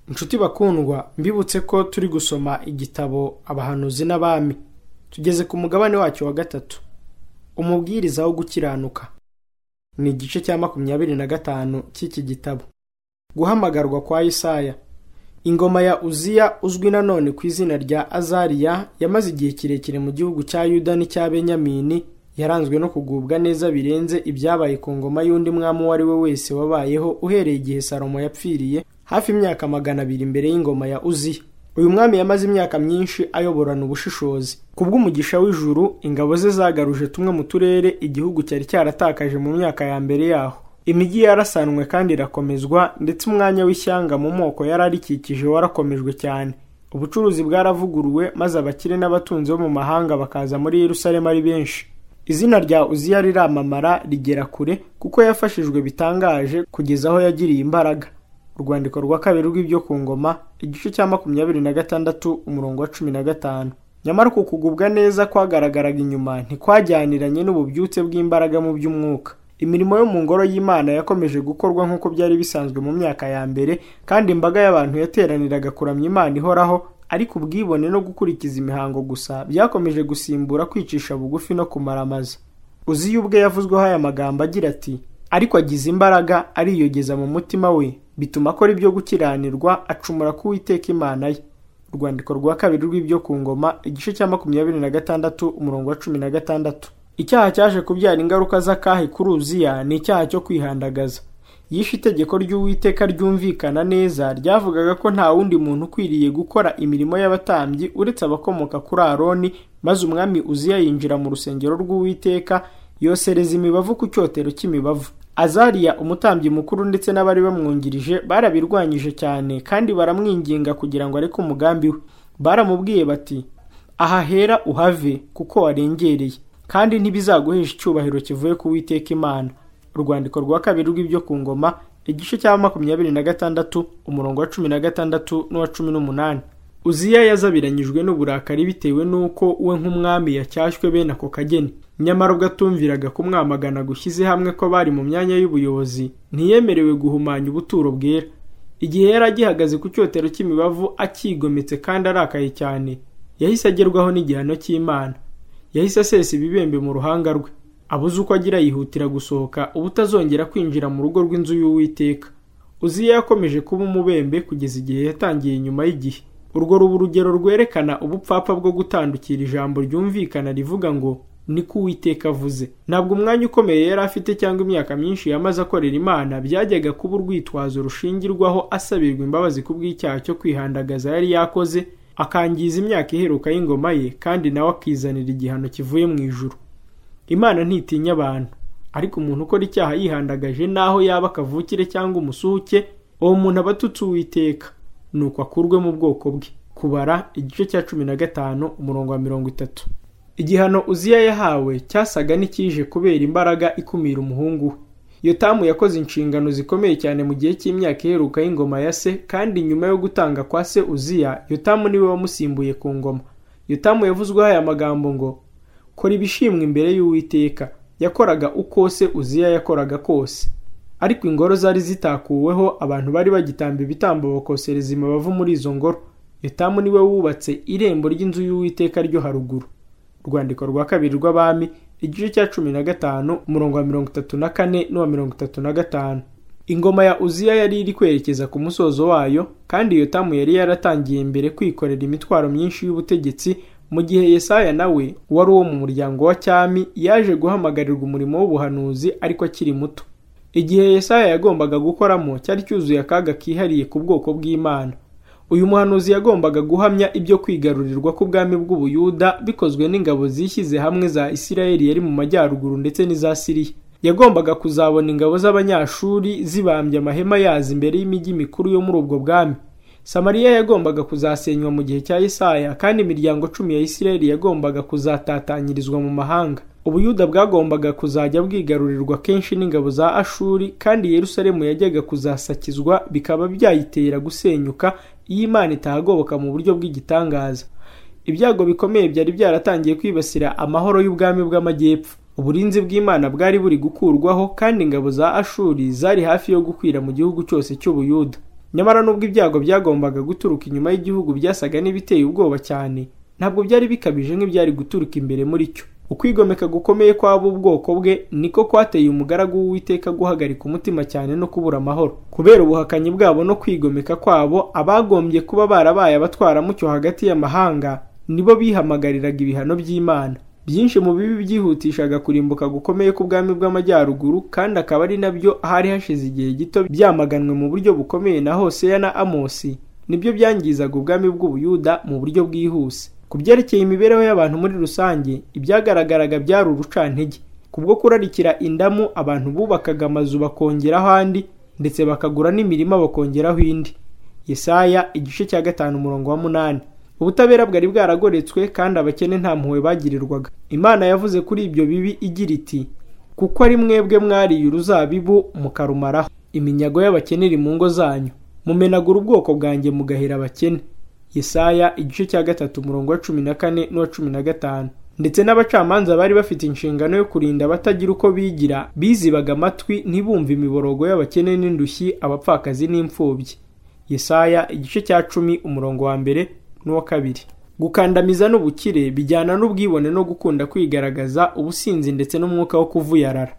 inshuti bakundwa mbibutse ko turi gusoma igitabo abahanuzi n'abami tugeze ku mugabane wacyo wa gatatu umubwiriza wo gukiranuka ni igice cya makumyabiri na gatanu cy'iki gitabo guhamagarwa kwa Yesaya ingoma ya uziya uzwi nanone ku izina rya azariya yamaze igihe kirekire mu gihugu cya yuda n'icya benyamini yaranzwe no kugubwa neza birenze ibyabaye ku ngoma y'undi mwami uwo ari we wese wabayeho uhereye igihe salomo yapfiriye hafi imyaka magana abiri mbere y'ingoma ya uziya uyu mwami yamaze imyaka myinshi ayoborana ubushishozi ku bw'umugisha w'ijuru ingabo ze zagaruje tumwe mu turere igihugu cyari cyaratakaje mu myaka ya mbere yaho imijyi yarasanwe kandi irakomezwa ndetse umwanya w'ishyanga mu moko yari arikikije warakomejwe cyane ubucuruzi bwaravuguruwe maze abakire n'abatunzi bo mu mahanga bakaza muri Yerusalemu ari benshi izina rya uziya riramamara rigera kure kuko yafashijwe bitangaje kugeza aho yagiriye imbaraga urwandiko rwa kabiri rw'ibyo ku ngoma igice cya makumyabiri na gatandatu umurongo wa cumi na gatanu nyamara uku kugubwa neza kwagaragaraga inyuma ntikwajyaniranye n'ububyutse bw'imbaraga mu by'umwuka imirimo yo mu ngoro y'imana yakomeje gukorwa nk'uko byari bisanzwe mu myaka ya mbere kandi imbaga y'abantu yateraniraga kuramya imana ihoraho ariko ubwibone no gukurikiza imihango gusa byakomeje gusimbura kwicisha bugufi no kumaramaza uziye ubwe yavuzweho aya magambo agira ati ariko agize imbaraga ariyogeza mu mutima we bituma akora ibyo gukiranirwa acumura ku Uwiteka imana ye urwandiko rwa kabiri rw'ibyo ku ngoma igice cya makumyabiri na gatandatu umurongo wa cumi na gatandatu icyaha cyaje kubyara ingaruka z'akahe kuri uziya ni icyaha cyo kwihandagaza yishe itegeko ry'uwiteka ryumvikana neza ryavugaga ko nta wundi muntu ukwiriye gukora imirimo y'abatambyi uretse abakomoka kuri aroni maze umwami uziya yinjira mu rusengero rw'uwiteka yosereza imibavu ku cyotero cy'imibavu azariya umutambyi mukuru ndetse n'abari bamwungirije barabirwanyije cyane kandi baramwinginga kugira ngo areke umugambi we baramubwiye bati aha hera uhave kuko warengereye kandi ntibizaguhesha icyubahiro kivuye ku Uwiteka imana urwandiko rwa kabiri rw'ibyo ku ngoma igice cya makumyabiri na gatandatu umurongo wa cumi na gatandatu n'uwa cumi n'umunani uziya yazabiranyijwe n'uburakari bitewe n'uko we nk'umwami yacyashywe bene ako kageni nyamara ubwo atumviraga kumwamagana gushyize hamwe ko bari mu myanya y'ubuyobozi ntiyemerewe guhumanya ubuturo bwera igihe yari agihagaze ku cyotero cy'imibavu akigometse kandi arakaye cyane yahise agerwaho n'igihano cy'imana yahise asesa ibibembe mu ruhanga rwe abuze uko agira yihutira gusohoka ubu utazongera kwinjira mu rugo rw'inzu y'uwiteka uziya yakomeje kuba umubembe kugeza igihe yatangiye inyuma y'igihe urwo ruba urugero rwerekana ubupfapfa bwo gutandukira ijambo ryumvikana rivuga ngo ni ko uwiteka avuze ntabwo umwanya ukomeye yari afite cyangwa imyaka myinshi yamaze akorera imana byajyaga kuba urwitwazo rushingirwaho asabirwa imbabazi ku bw'icyaha cyo kwihandagaza yari yakoze akangiza imyaka iheruka y'ingoma ye kandi nawe akizanira igihano kivuye mu ijuru imana ntitinya abantu ariko umuntu ukora icyaha yihandagaje n'aho yaba akavukire cyangwa umusuke uwo muntu aba atutse uwiteka ni uko akurwe mu bwoko bwe kubara igice cya cumi na gatanu umurongo wa mirongo itatu igihano uziya yahawe cyasaga n'icyije kubera imbaraga ikumira umuhungu we yotamu yakoze inshingano zikomeye cyane mu gihe cy'imyaka iheruka y'ingoma ya se kandi nyuma yo gutanga kwa se uziya yotamu niwe wamusimbuye ku ngoma yotamu yavuzweho aya magambo ngo kora ibishimwa imbere y'uwiteka yakoraga uko se uziya yakoraga kose ariko ingoro zari zitakuweho abantu bari bagitamba ibitambo bakosereza imibavu muri izo ngoro yotamu niwe wubatse irembo ry'inzu y'uwiteka ryo haruguru urwandiko rwa kabiri rw'abami igice cya cumi na gatanu umurongo wa mirongo itatu na kane n'uwa mirongo itatu na gatanu ingoma ya uziya yari iri kwerekeza ku musozo wayo kandi yotamu yari yaratangiye mbere kwikorera imitwaro myinshi y'ubutegetsi mu gihe yesaya nawe wari uwo mu muryango wa cyami yaje guhamagarirwa umurimo w'ubuhanuzi ariko akiri muto igihe yesaya yagombaga gukoramo cyari cyuzuye akaga kihariye ku bwoko bw'imana uyu muhanuzi yagombaga guhamya ibyo kwigarurirwa k'ubwami bw'ubuyuda bikozwe n'ingabo zishyize hamwe za isirayeli yari mu majyaruguru ndetse n'iza siriya yagombaga kuzabona ingabo z'abanyashuri zibambye amahema yazo imbere y'imijyi mikuru yo muri ubwo bwami samariya yagombaga kuzasenywa mu gihe cya isaya kandi imiryango cumi ya isirayeli yagombaga kuzatatanyirizwa mu mahanga ubuyuda bwagombaga kuzajya bwigarurirwa kenshi n'ingabo za ashuri kandi yerusalemu yajyaga kuzasakizwa bikaba byayitera gusenyuka iyo imana itahagoboka mu buryo bw'igitangaza ibyago bikomeye byari byaratangiye kwibasira amahoro y'ubwami bw'amajyepfo uburinzi bw'imana bwari buri gukurwaho kandi ingabo za ashuri zari hafi yo gukwira mu gihugu cyose cy'ubuyuda nyamara nubwo ibyago byagombaga guturuka inyuma y'igihugu byasaga n'ibiteye ubwoba cyane ntabwo byari bikabije nk'ibyari guturuka imbere muri cyo ukwigomeka gukomeye kw'ab'ubwoko bwe niko kwateye umugaragu w'uwiteka guhagarika umutima cyane no kubura amahoro kubera ubuhakanyi bwabo no kwigomeka kwabo abagombye kuba barabaye abatwaramucyo hagati y'amahanga nibo bihamagariraga ibihano by'imana byinshi mu bibi byihutishaga kurimbuka gukomeye k'ubwami bw'amajyaruguru kandi akaba ari nabyo hari hashize igihe gito byamaganwe mu buryo bukomeye na hoseya na amosi nibyo byangizaga ubwami bw'ubuyuda mu buryo bwihuse ku byerekeye imibereho y'abantu muri rusange ibyagaragaraga byari urucantege kubwo kurarikira indamu abantu bubakaga amazu bakongeraho andi ndetse bakagura n'imirima bakongeraho indi yesaya igice cya gatanu umurongo wa munani ubutabera bwari bwaragoretswe kandi abakene nta mpuhwe bagirirwaga imana yavuze kuri ibyo bibi igira iti kuko ari mwebwe mwariye uruzabibu mukarumaraho iminyago y'abakene iri mu ngo zanyu mumenagura ubwoko bwanjye mugahera abakene yesaya igice cya gatatu umurongo wa cumi na kane n'uwa cumi na gatanu ndetse n'abacamanza bari bafite inshingano yo kurinda abatagira uko bigira bizibaga amatwi ntibumve imiborogo y'abakene n'indushyi abapfakazi n'imfubyi yesaya igice cya cumi umurongo wa mbere n'uwa kabiri gukandamiza n'ubukire bijyana n'ubwibone no gukunda kwigaragaza ubusinzi ndetse n'umwuka wo kuvuyarara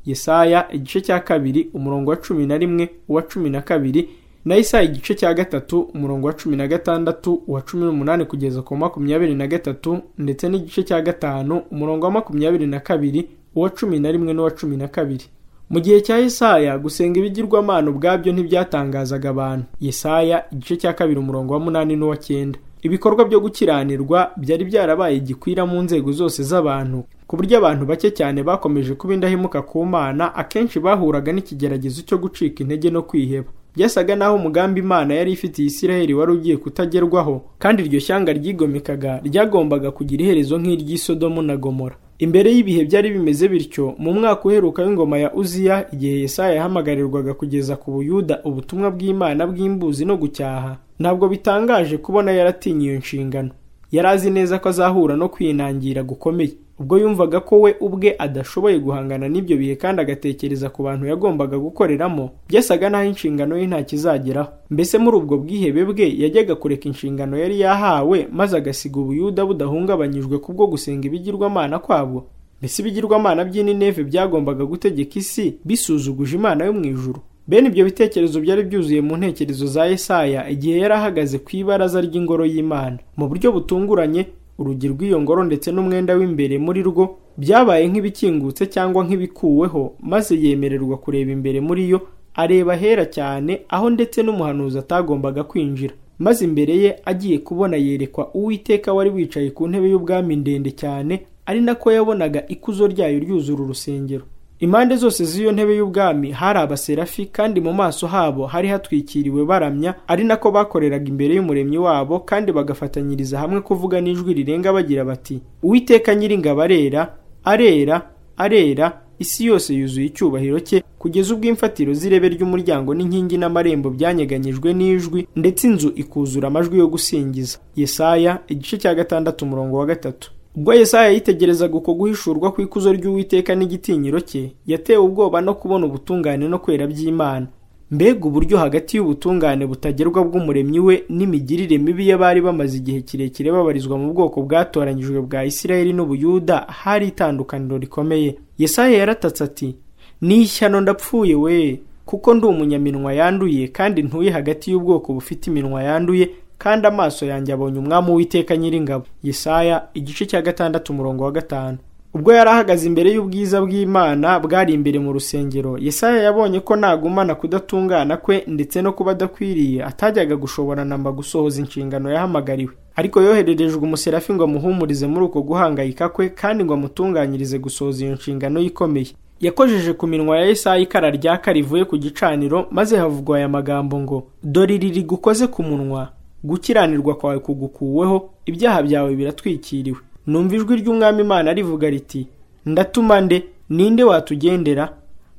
yesaya igice cya kabiri umurongo wa cumi na rimwe uwa cumi na kabiri na yesaya igice cya gatatu umurongo wa cumi na gatandatu uwa cumi n'umunani kugeza ku makumyabiri na gatatu ndetse n'igice cya gatanu umurongo wa makumyabiri na kabiri uwa cumi na rimwe n'uwa cumi na kabiri mu gihe cya yesaya gusenga ibigirwamana ubwabyo ntibyatangazaga abantu yesaya igice cya kabiri umurongo wa munani n'uwa cyenda ibikorwa byo gukiranirwa byari byarabaye gikwira mu nzego zose z'abantu ku buryo abantu bake cyane bakomeje kuba indahemuka ku mana akenshi bahuraga n'ikigeragezo cyo gucika intege no kwiheba byasaga n'aho umugambi imana yari ifitiye isiraheli wari ugiye kutagerwaho kandi iryo shyanga ryigomekaga ryagombaga kugira iherezo nk'iry'isodomo na gomora imbere y'ibihe byari bimeze bityo mu mwaka uheruka w'ingoma ya uziya igihe yesaya yahamagarirwaga kugeza ku buyuda ubutumwa bw'imana bw'imbuzi no gucyaha ntabwo bitangaje kubona yaratinye iyo nshingano yari azi neza ko azahura no kwinangira gukomeye ubwo yumvaga ko we ubwe adashoboye guhangana n'ibyo bihe kandi agatekereza ku bantu yagombaga gukoreramo byasaga n'aho inshingano ye ntakizageraho mbese muri ubwo bwihebe bwe yajyaga kureka inshingano yari yahawe maze agasiga ubuyuda budahungabanyijwe kubwo gusenga ibigirwamana kwabwo mbese ibigirwamana by'inineve byagombaga gutegeka isi bisuzuguje imana yo mu ijuru bene ibyo bitekerezo byari byuzuye mu ntekerezo za Yesaya igihe yari ahagaze ku ibaraza ry'ingoro y'Imana mu buryo butunguranye urugi rw'iyo ngoro ndetse n'umwenda w'imbere muri rwo byabaye nk'ibikingutse cyangwa nk'ibikuweho maze yemererwa kureba imbere muri yo areba hera cyane aho ndetse n'umuhanuzi atagombaga kwinjira maze imbere ye agiye kubona yerekwa uwiteka wari wicaye ku ntebe y'ubwami ndende cyane ari nako yabonaga ikuzo ryayo ryuzura urusengero impande zose z'iyo ntebe y'ubwami hari abaserafi kandi mu maso habo hari hatwikiriwe baramya ari nako bakoreraga imbere y'umuremyi wabo kandi bagafatanyiriza hamwe kuvuga n'ijwi rirenga bagira bati uwiteka nyiringabo arera arera arera isi yose yuzuye icyubahiro cye kugeza ubwo imfatiro z'irebe ry'umuryango n'inkingi n'amarembo byanyeganyijwe n'ijwi ndetse inzu ikuzura amajwi yo gusingiza yesaya igice cya gatandatu umurongo wa gatatu ubwo Yesaya yitegerezaga uko guhishurwa kw'ikuzo ry'Uwiteka n'igitinyiro cye yatewe ubwoba no kubona ubutungane no kwera by'Imana mbega uburyo hagati y'ubutungane butagerwa bw'umuremyi we n'imigirire mibi y'abari bamaze igihe kirekire babarizwa mu bwoko bwatoranyijwe bwa Isirayeli n'Ubuyuda hari itandukaniro rikomeye Yesaya yaratatse ati ni ishyano ndapfuye we kuko ndi umunyaminwa yanduye kandi ntuye hagati y'ubwoko bufite iminwa yanduye kandi amaso yanjye abonye umwami w'iteka nyiringabo yesaya igice cya gatandatu umurongo wa gatanu ubwo yari ahagaze imbere y'ubwiza bw'imana bwari imbere mu rusengero yesaya yabonye ko nagumana kudatungana kwe ndetse no kuba adakwiriye atajyaga gushobora namba gusohoza inshingano yahamagariwe ariko yohererejwe umuserafi ngo amuhumurize muri uko guhangayika kwe kandi ngo amutunganyirize gusohoza iyo nshingano ikomeye yakojeje ku minwa ya Yesaya ikara ryaka rivuye ku gicaniro maze havugwa aya magambo ngo dore riri gukoze ku munwa gukiranirwa kwawe kugukuweho ibyaha byawe biratwikiriwe numva ijwi ry'umwami imana rivuga riti ndatuma nde ninde watugendera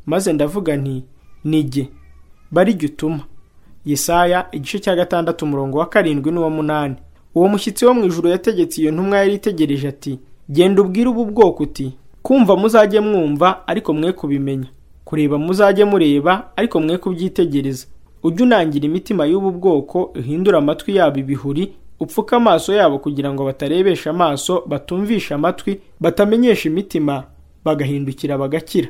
maze ndavuga nti nige bari jya utuma yesaya igice cya gatandatu umurongo wa karindwi n'uwa munani uwo mushyitsi wo mu ijoro yategetse iyo ntumwa yari itegereje ati genda ubwire ubu bwoko uti kumva muzajye mwumva ariko mwe kubimenya kureba muzajye mureba ariko mwe kubyitegereza ujye unangira imitima y'ubu bwoko uhindure amatwi yabo ibihuri upfuke amaso yabo kugira ngo batarebesha amaso batumvisha amatwi batamenyesha imitima bagahindukira bagakira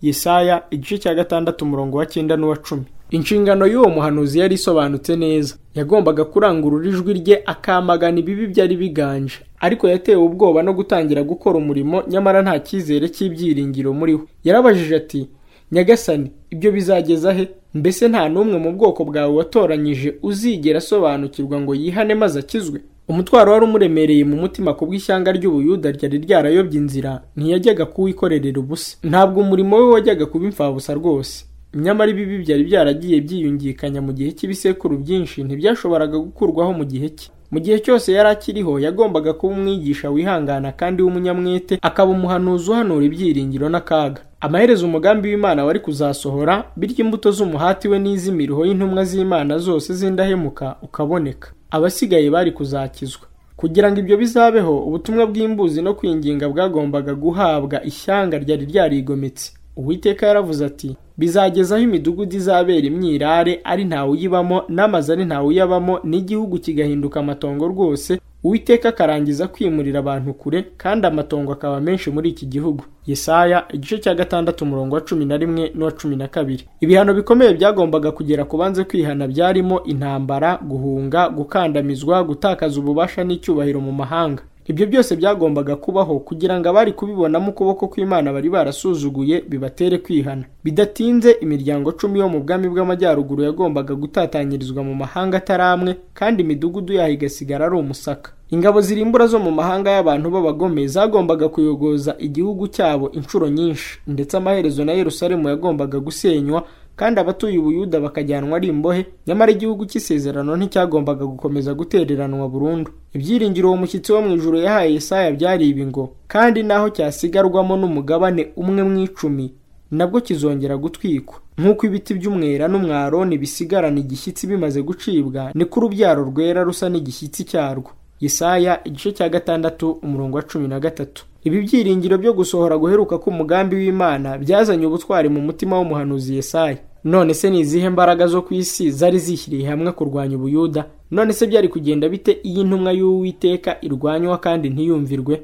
yesaya igice cya gatandatu umurongo wa cyenda n'uwa cumi inshingano y'uwo muhanuzi yari isobanutse neza yagombaga kurangurura ijwi rye akamagana ibibi byari biganje ariko yatewe ubwoba no gutangira gukora umurimo nyamara nta cyizere cy'ibyiringiro muriho yarabajije ati nyagasani ibyo bizageza he mbese nta n'umwe mu bwoko bwawe watoranyije uzigera asobanukirwa ngo yihane maze akizwe umutwaro wari umuremereye mu mutima ku bw'ishyanga ry'ubuyuda ryari ryarayobye inzira ntiyajyaga kuwikorerera ubusa ntabwo umurimo we wajyaga kuba imfabusa rwose nyamara ibibi byari byaragiye byiyungikanya mu gihe cy'ibisekuru byinshi ntibyashoboraga gukurwaho mu gihe cye mu gihe cyose yari akiriho yagombaga kuba umwigisha wihangana kandi w'umunyamwete akaba umuhanuzi uhanura ibyiringiro n'akaga amaherezo umugambi w'imana wari kuzasohora bityo imbuto z'umuhati we n'iz'imiruho y'intumwa z'imana zose z'indahemuka ukaboneka abasigaye bari kuzakizwa kugira ngo ibyo bizabeho ubutumwa bw'imbuzi no kwinginga bwagombaga guhabwa ishyanga ryari ryarigometse uwiteka yaravuze ati bizageza aho imidugudu izabera imyirare ari ntawuyibamo n'amazu ari ntawuyabamo n'igihugu kigahinduka amatongo rwose uwiteka akarangiza kwimurira abantu kure kandi amatongo akaba menshi muri iki gihugu yesaya igice cya gatandatu umurongo wa cumi na rimwe n'uwa cumi na kabiri ibihano bikomeye byagombaga kugera ku banze kwihana byarimo intambara guhunga gukandamizwa gutakaza ububasha n'icyubahiro mu mahanga ibyo byose byagombaga kubaho kugira ngo abari kubibonamo ukuboko kw'imana bari barasuzuguye bibatere kwihana bidatinze imiryango cumi yo mu bwami bw'amajyaruguru yagombaga gutatanyirizwa mu mahanga atari amwe kandi imidugudu yaho igasigara ari umusaka ingabo zirimbura zo mu mahanga y'abantu b'abagome zagombaga kuyogoza igihugu cyabo inshuro nyinshi ndetse amaherezo na yerusalemu yagombaga gusenywa kandi abatuye ubuyuda bakajyanwa ari imbohe nyamara igihugu cy'isezerano nticyagombaga gukomeza gutereranwa burundu ibyiringiro uwo mushyitsi wo mu ijuru yahaye Yesaya byari ibi ngo kandi naho cyasigarwamo n'umugabane umwe mu icumi nabwo kizongera gutwikwa nk'uko ibiti by'umwera n'umwaroni bisigarana igishyitsi bimaze gucibwa niko urubyaro rwera rusa n'igishyitsi cyarwo Yesaya igice cya gatandatu umurongo wa cumi na gatatu ibi byiringiro byo gusohora guheruka k'umugambi w'imana byazanye ubutwari mu mutima w'umuhanuzi Yesaya none se ni izihe mbaraga zo ku isi zari zishyiriye hamwe kurwanya ubuyuda none se byari kugenda bite iyo intumwa y'uwiteka irwanywa kandi ntiyumvirwe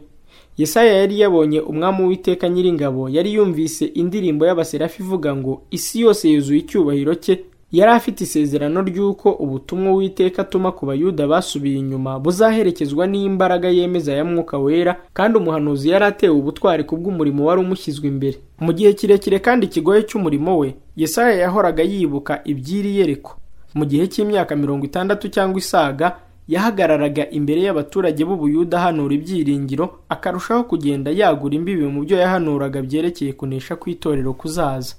Yesaya yari yabonye umwami w'iteka nyiringabo yari yumvise indirimbo y'abaserafi ivuga ngo isi yose yuzuye icyubahiro cye yari afite isezerano ry'uko ubutumwa w'iteka atuma ku bayuda basubiye inyuma buzaherekezwa n'imbaraga yemeza ya mwuka wera kandi umuhanuzi yari atewe ubutwari ku bw'umurimo wari umushyizwe imbere mu gihe kirekire kandi kigoye cy'umurimo we Yesaya yahoraga yibuka iby'iri yereko mu gihe cy'imyaka mirongo itandatu cyangwa isaga yahagararaga imbere y'abaturage b'ubuyuda ahanura ibyiringiro akarushaho kugenda yagura imbibi mu byo yahanuraga byerekeye kunesha kw'itorero kuzaza